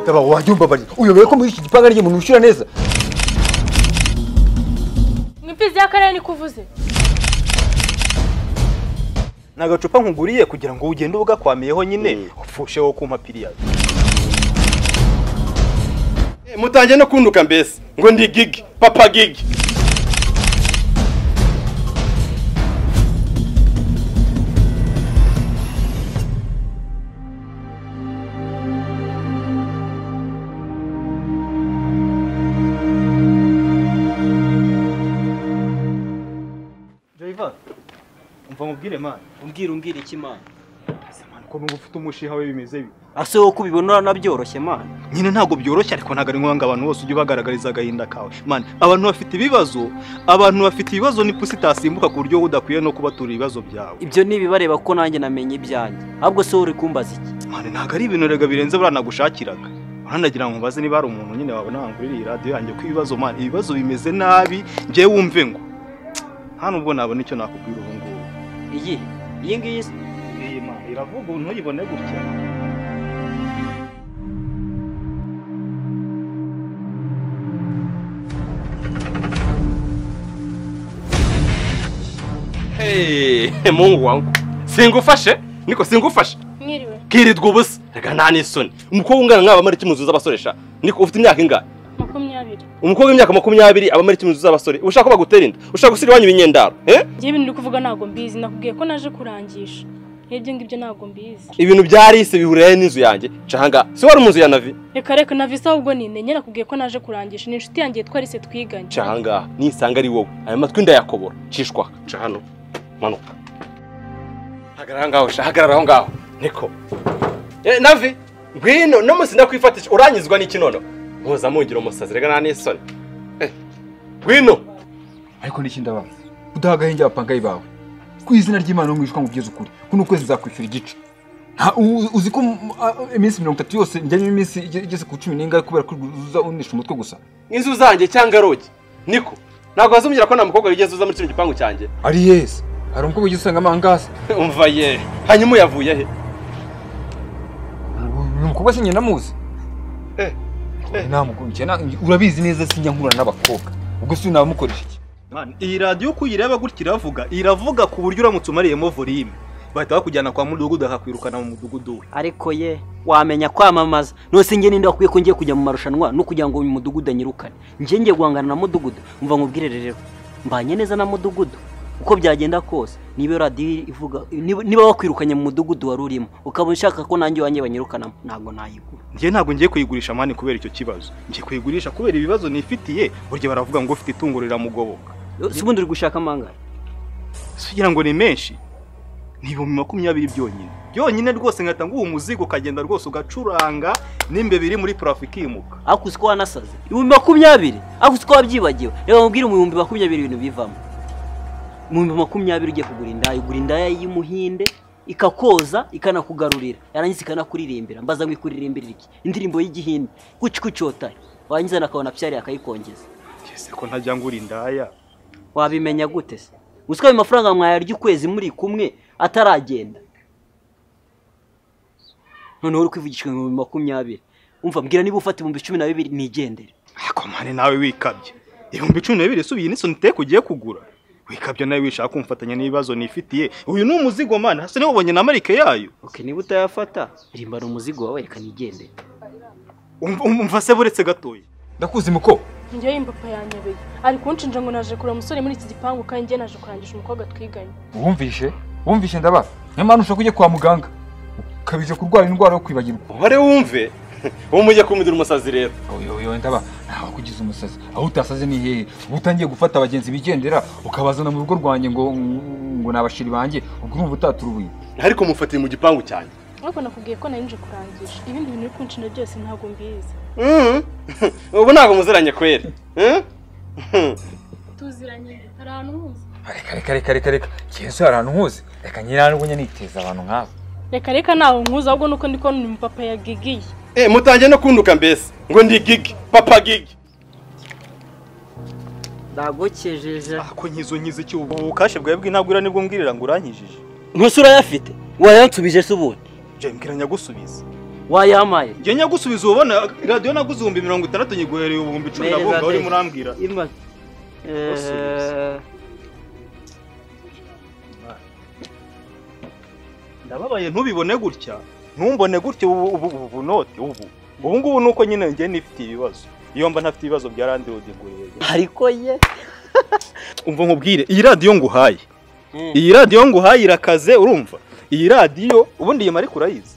Taba wajumba bari. Uyobeye ko muri iki gipanga rye umuntu ushira neza. Mwimfizi y'akarere niko uvuze. Ni agacupa nkuguriye kugira ngo ugende ubugakwamiyeho nyine ufushe wo kumpa piriya. mutangiye no kunduka mbese ngo ndi gigi papa gigi Jaiva. Umva mubwire man. umbwira umbwira iki mana Samana ko nubwo ufite umushiha we bimeze bi. ase wowe ko ubibona uranabyoroshye mana Nyine ntago byoroshye ariko ntago ari ngombwa abantu bose ujye ubagaragariza agahinda kawe. Man, abantu bafite ibibazo, abantu bafite ibibazo ni pusi itasimbuka ku buryo udakwiye no kubatura ibibazo byawe. ibyo ntibibareba ko nanjye namenye ibyanjye ahubwo se wowe uri kumbaza iki Man, ntago ari ibintu rega birenze buranagushakiraga. Uranagira ngo mbaze niba hari umuntu nyine wabona wangurira iyi radio yanjye ko ibibazo man, ibibazo bimeze nabi, njye wumve ngo. Hano ubwo nabona icyo nakubwira ubu ngubu. iyi iyi ngiyi se Iyi man, iravuga ubu ntuyibone gutya. hehe mungu wangu singufashe niko singufashe Mwiriwe. kirirwa ubusa reka nta n'isoni umukobwa ungana nk'aba muri kimuzu z'abasoresha niko ufite imyaka ingahe Makumyabiri. umukobwa w'imyaka makumyabiri aba muri kimuzu z'abasore ushaka ko bagutera inda ushaka gusira iwanyu ibinyendaro eh? Njye ibintu uri kuvuga ntabwo mbizi nakubwiye ko naje kurangisha. N'ibyo ngibyo ntabwo mbizi. ibintu byarihise bihurira n'inzu yanjye canga si wari mu nzu ya navi Reka reka na visa ahubwo ninenye nakubwiye ko naje kurangisha. Ni inshuti yanjye twarise twiganye. canga nisanga ari wowe aya matwi ndayakobora cishwa ca hano manuka hagarara aho ngaho sha hagarara aho ngaho niko Eh, navi ngwino no munsi ndakwifatisha uranyizwa n'iki nono muza mungira umusazi rega nta n'isoni Eh, ngwino ariko n'iki ndabaza udaha agahenge abapangayi bawe ku izina ry'imana umwishywa mu by'ukuri kuno kwezi nzakwishyura igice Nta- u- uzi ko mu- a- iminsi mirongo itatu yose njyamo iminsi ige- igeze ku cumi n'ingahe kubera ko uza unisha umutwe gusa inzu zanjye cyangwa rogi niko ntabwo wazumbwira ko nta mukobwa wigeze uza muri kino gipangu cyanjye ari yesi hari umukobwa ugiye usanga amangazi umva ye hanyuma uyavuye he uyu mukobwa sinjye namuzi Eh, eh. namukurikiye na- urabizi neza sinjya nkura n'abakobwa ubwo si nabamukoresha iki Man, iyi radiyo uko uyireba gutya iravuga iravuga ku buryo uramutse umariyemo volume bahita bakujyana kwa mudugudu bakakwirukana mu mudugudu we ariko ye wamenya kwamamaza nose njye ninde wakwiye ko ngiye kujya mu marushanwa no kugira ngo uyu mudugudu anyirukane njye ngiye guhangana na mudugudu mva nkubwire rero mbanye neza na mudugudu uko byagenda kose niba iyo radiyo ivuga niba niba wakwirukanye mu mudugudu wari urimo ukaba ushaka ko nanjye wanjye banyirukanamo ntabwo nayigura njye ntabwo ngiye kuyigurisha mani kubera icyo kibazo ngiye kuyigurisha kubera ibibazo nifitiye burya baravuga ngo ufite itungo riramugoboka si ubundi uri gushaka amangara Si kugira ngo ni menshi ni ibihumbi makumyabiri byonyine byonyine rwose nkahita nguha umuzigo ukagenda rwose ugacuranga n'imbeba iri muri parafo ikimuka ariko uzi ko wanasaze ibihumbi makumyabiri ariko uzi ko wabyibagiwe reba mubwire mu bihumbi makumyabiri ibintu bivamo mu bihumbi makumyabiri ugiye kugura indaya ugura indaya y'umuhinde ikakoza ikanakugarurira yarangiza ikanakuririmbira mbaza ngo ikuririmbirira iki indirimbo y'igihinde kuki kucyotari warangiza nakabona byari akayikongeza ese ko ntajya ngura indaya wabimenya gute se gusa ayo mafaranga mwayarya ukwezi muri kumwe ataragenda noneho uri kwivugishwa ibihumbi makumyabiri umva mbwira niba ufata ibihumbi cumi na bibiri nigendere ariko mani nawe wikabye ibihumbi cumi na bibiri si ubu iyi ni soniteke ugiye kugura wikabye nawe wishaka kumfatanya n'ibibazo nifitiye uyu ni umuzigo mani hasi niwe ubonye na marike yayo Okay, niba utayafata rimbana umuzigo wawe reka nigende Umva- umva se buretse gatoya ndakuzi muko Njye yimba papa yanyobeye. Ari kunshinja ngo naje kureba umusore muri iki gipangu kandi njye naje kurangisha umukobwa twiganye. wumvishe wumvishe ndabaza niyo mpamvu ushaka kujya kwa muganga ukabije kurwara indwara yo kwibagirwa uhore wumve uwo mujye kumidura umusazi rero yoyoyo ndaba ntawe kugize umusazi aho utasaze ni hehe uba utangiye gufata abagenzi bigendera ukabazana mu rugo rwanjye ngo ngo ni abashiri banjye ubwo urumva utatura ubuye ariko mufatiye mu gipangu cyanjye Ariko nakubwiye ko nari nje kurangisha. Ibindi bintu uri kunshinja byose ntabwo mbizi. Mhm. ubu ntabwo muziranye kweri Mhm. Tuziranye hari ahantu muzi. reka reka reka reka reka yesu hari ahantu nkuzi reka nyirangwenya niteza abantu nkawe Reka reka ntaho nkuzi ahubwo nuko ndi kubona uyu mupapa yagigiye. Eh, mutangiye no kunduka mbese ngo ndi gigi papa gigi ndagokejeje ako nkizo nkize iki ubu ubukashe bwawe bw'intagura nibwo mbwirira ngo urankijije ntusura yafite wayansubije se ubundi jya mbwira nyagusubiza wayampaye njye nyagusubiza ubona radiyo naguze ibihumbi mirongo itandatu nyiguhereye ibihumbi icumi Mereza nabunga urimo Grace. urambwira Irma. Eh, Usubiza. ndababaye ntubibone gutya ntumbone gutya ubu ubu ubu bunote ubu ubu ngubu ni uko nyine njye nifite ibibazo iyo mba ntafite ibibazo bya radiyo digureye ariko ye umva nkubwire iyi radiyo nguhaye iyi radiyo nguhaye irakaze urumva iyi radiyo ubundi iyi mariko urayizi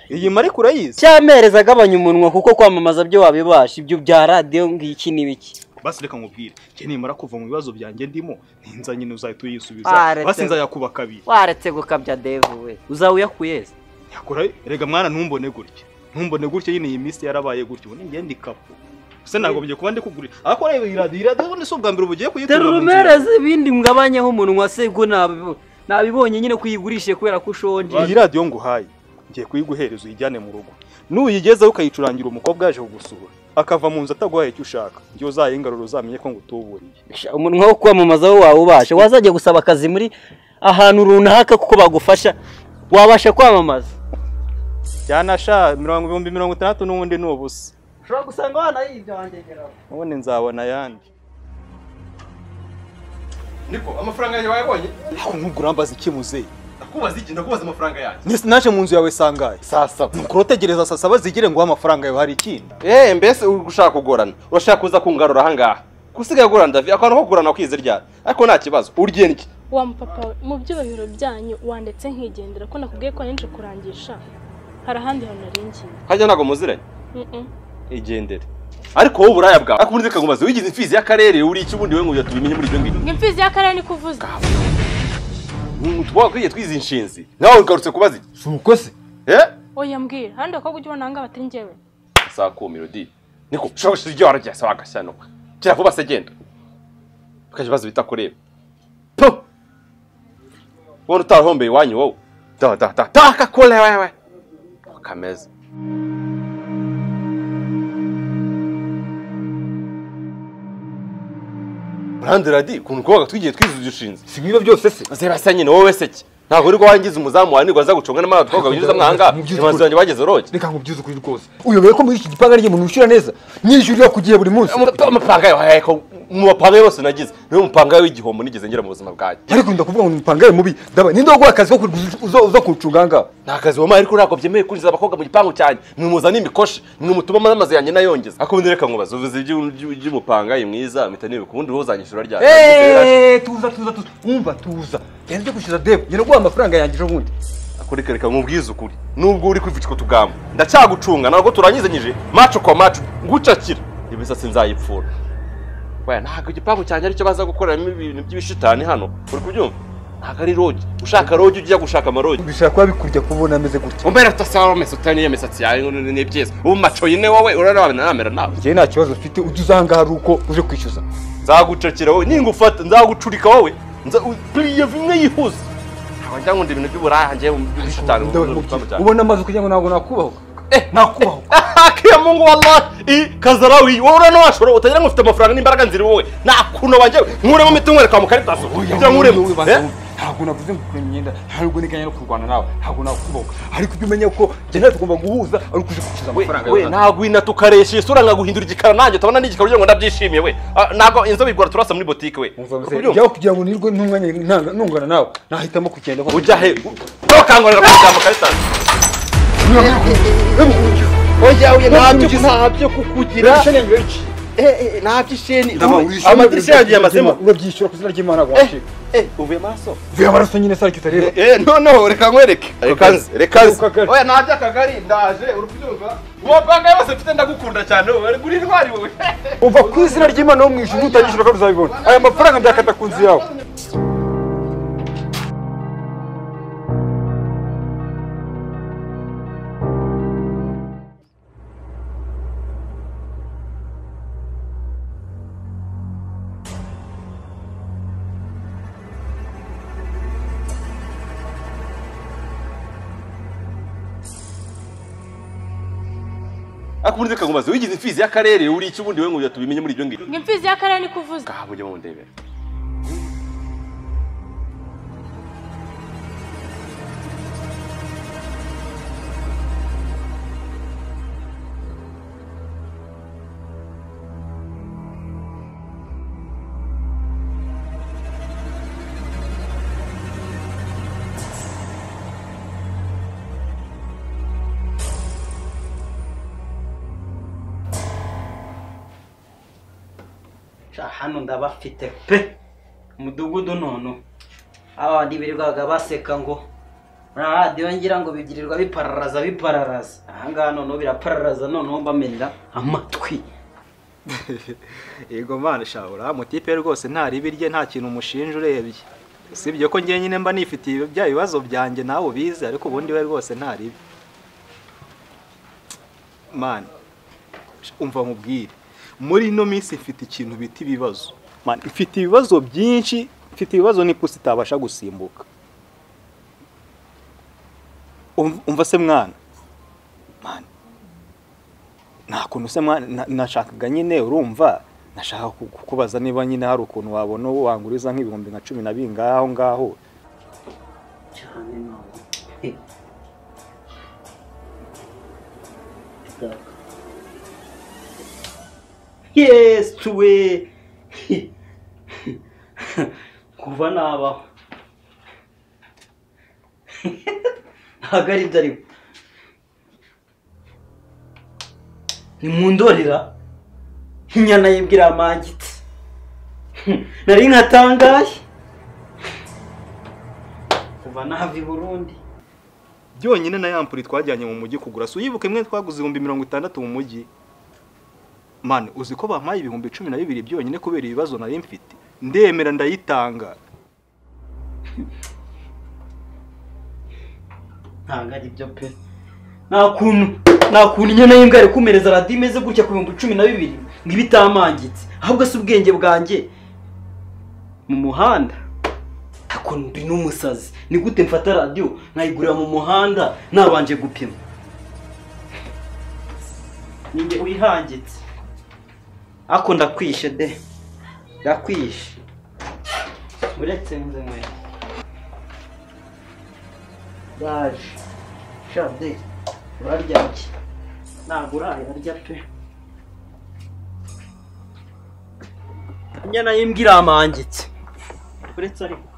iyi mariko urayizi cyampereza agabanya umunwa kuko kwamamaza byo wabibasha ibyo bya radiyo ngiki n'ibiki basi reka nkubwire njye nimara kuva mu bibazo byanjye ndimo ninza nyine uzahita Ah, uyisubiza retse. basi nzayakuba kabiri waretse gukabya devu we uzaba uyakuye ze yakora rega mwana ntumbone gutya ntumbone gutya nyine iyi minsi yarabaye gutya ubu ngende ikapu se nagombye kuba ndikugurira ariko reba iyi radiyo iyi radiyo ubundi si ubwa mbere ubugiye tera kuyitura mu nzira urumereze ibindi mwabanyeho umunwa se ubwo nabibo- nabibonye nyine kuyigurishe kubera ko ushonje iyi radiyo nguhaye ngiye kuyiguhereza uyijyane mu rugo nuyigezeho ukayicurangira umukobwa yaje kugusura akava mu nzu ataguhaye icyo ushaka njye uzayigarura uzamenye ko ngutuburiye Sha, umunwa wo kwamamaza wo waba ubasha wazajya gusaba akazi muri ahantu runaka kuko bagufasha wabasha kwamamaza byanasha mirongo ibihumbi mirongo itandatu n'ubundi ni ubusa ushobora gusanga wanayibyangenderaho ubundi nzabona ayandi niko amafaranga yanjye wayabonye ariko nkubwo urambaza iki muzeyi ndakubaza iki ndakubaza amafaranga yanjye nese naje mu nzu yawe sangaye saa saba nuko urotegereza saa saba zigire ngo amafaranga yawe hari ikindi eee mbese uri gushaka kugorana urashaka kuza kungarura ahangaha gusigaye agorana ndavi akantu ko kugorana wakize ryari ariko nta kibazo urigena iki wa mupapa we mu byubahiro byanyu wandetse nkigendera ko nakubwiye ko nje kurangisha hari ahandi hantu nari ngiye hajya ntabwo muziranye Mm-mm. igendere ariko wowe uburaya bwawe ariko ubundi reka nkubaze wigize imfizi y'akarere uri iki ubundi we ngo tubimenye muri ibyo ngibyo ngo imfizi y'akarere niko uvuze tuba twakwiye twize inshinzi nawe ugarutse kubaza iki si uko se eh oya mbwira handi abakobwa ujya ubona aha ngaha batari njyewe saa kumi rudi niko ushobora gushira ibyo waragihasa wagasanuka kera vuba se genda ukajya ubaza ibitakureba po wowe utarahombeye iwanyu wowe da da da da kakule wewe kameza urande radi ukuntu kubaga twigiye twize ibyo ushinze si nk'ibiba byose se zebasa nyine wowe se ki ntabwo uri wangiza umuzamu wawe nirwa aza gucunga n'amara twakwaga binyuze amwanga Mu by'ukuri. imanzi wanjye bageze uroge reka nkubwize ukuri rwose uyobewe ko muri iki gipangu ari umuntu wishyura neza nishyurira ku gihe buri munsi Amapa- amapanga yawe ariko mu mapanga yose nagize niyo mupanga w'igihombo nigeze ngira mu buzima bwanjye ariko ndakuvuga ngo umupanga mubi ndaba ninde waguha akazi ko kuriguza- uza uza kuwucunga ahangaha nta kazi wamaye ariko ntabwo byemewe kwinjiza abakobwa mu gipangu cyanjye mwimuzana imikoshi mwimutuma n'amazu yanjye nayongeza ariko ubundi reka nkubaza uvuze iby'u- iby'u- iby'umupanga iyi mwiza mpita nibuka ubundi wowe uzanyishyura ryari Eee, tuza tuza tuza wumva tuza genda ujye kwishyura debu genda guha amafaranga yanjye ejo bundi ariko reka reka nkubwize ukuri nubwo uri kwivugirwa utugambo ndacyagucunga ntabwo turanyizanyije maco kwa maco ngucakira imisatsi nzayipfura waya ntabwo igipangu cyanjye aricyo baza gukoreramo ibintu by'ibishitani hano uri kubyumva ntabwo ari rogi ushaka rogi ujya gushaka amarogi bishobora kuba bikurya kuba ubona ameze gutya umbera utasaromese utari n'iyo misatsi yawe ngo ni byiza ubu maco nyine wowe urarabana namera nawe njyewe nta kibazo mfite ujye uza ahangaha ari uko uje kwishyuza nzagucakira wowe ningufata nzagucurika wowe nza puriye imwe yihuza ntabwo njya nkunda ibintu by'uburaya njye bishitani Ndawe mubwira, ubona amaze kugira ngo ntabwo nakubahuka nakubahuka akiya mungu wallahi i kazarawi wowe urano washora utagira ngo ufite amafaranga n'imbaraga nziri wowe nakuno banjye nkuremo imitungo reka mu karitazo kugira ngo uremo Eh? ntabwo navuze ngo kurema imyenda ntabwo niganya no kurwana nawe ntabwo nakubahuka ariko ujye umenya ko njye nawe tugomba guhuza ari uko uje kwishyuza we amafaranga we nagwina tukaresha isura nkaguhindura igikara nanjye utabona n'igikara ugira ngo ndabyishimiye we Ah, ntabwo inzobe igora turasa muri botike we Uri yawe kugira ngo nirwe ntunganye ntanga- ntungana nawe nahitamo kugenda ko ujya he ntukangurira kujya mu karitazo oya ntabyo- ntabyo kukugira ntabyo isheni amadirishya yanjye yamazemo urabyishyura ku izina ry'imana washika uvuye amaraso vuye amaraso nyine se ariko itareba Eh, noneho reka nkwereke reka nze reka nze Kagari. oya ntabyo akagari ndaje uri kubyumva uwo mupanga yose mfite ndagukunda cyane wowe uri intwari wowe umva ku izina ry'imana wo mu ijuru utanyishyura kandi uzabibona aya mafaranga ndayakata ku nzu yawe ariko ubundi reka nkubaze wigize imfizi y'akarere uri iki ubundi we ngo tubimenye muri ibyo ngibyo ngo imfizi y'akarere niko uvuze ngaha mujye mundebera sha hano ndabafite pe umudugudu none aba ntibirirwaga baseka ngo muri radiyo ngira ngo bigirirwa bipararaza bipararaza ahangaha noneho birapararaza noneho bamenera amatwi yego mana shahura mutipe rwose nta ribi rye nta kintu umushinja urebye usibye ko njye nyine mba nifitiye bya bibazo byanjye nawe ubizi ariko ubundi we rwose nta ribi mani umva nkubwire muri ino minsi mfite ikintu bita ibibazo mani mfite ibibazo byinshi mfite ibibazo n'ipusi itabasha gusimbuka Umv- umva se mwana mani nta kuntu se mwana na- nashakaga nyine urumva nashaka ku- kukubaza niba nyine hari ukuntu wabona wanguriza nk'ibihumbi nka cumi na bingahe aho ngaho cyane none He. Daka. yes tuwe He. kuva nabaho ntabwo ari byo ariko nimundorera inyana yibwira amangitse nari nkatangaye kuva nava i burundi byonyine na yampuri twajyanye mu mujyi kugura si uyibuka imwe twaguze ibihumbi mirongo itandatu mu mujyi mani uzi ko bampaye ibihumbi cumi na bibiri byonyine kubera ibibazo nari mfite ndemera ndayitanga ntabwo ari byo pe nta kuntu nta kuntu inyana y'imbwa yari kumereza radiyo imeze gutya ku bihumbi cumi na bibiri ngo ibe itamangitse ahubwo si ubwenge bwanjye mu muhanda ariko ndi n'umusazi ni gute mfata radiyo nkayigurira mu muhanda nabanje gupima ninjye wihangitse ariko ndakwishe de ndakwishe uretse nze nkweto ndaje shade urarya iki ntabwo urayarya pe inyana y'imbwa iramangitse uretse ariko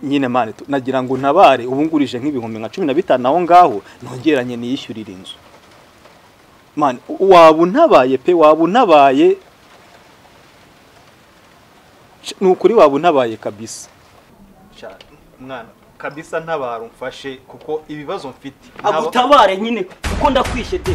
nyine mani tu- nagira ngo untabare ubu ngurije nk'ibihumbi nka cumi na bitanu aho ngaho nongeranye niyishyurire inzu mani u- waba untabaye pe waba untabaye Sh- ni ukuri waba untabaye kabisa Sha- mwana kabisa ntabara umfashe kuko ibibazo mfite Ntaba- agutabare nyine kuko ndakwishe de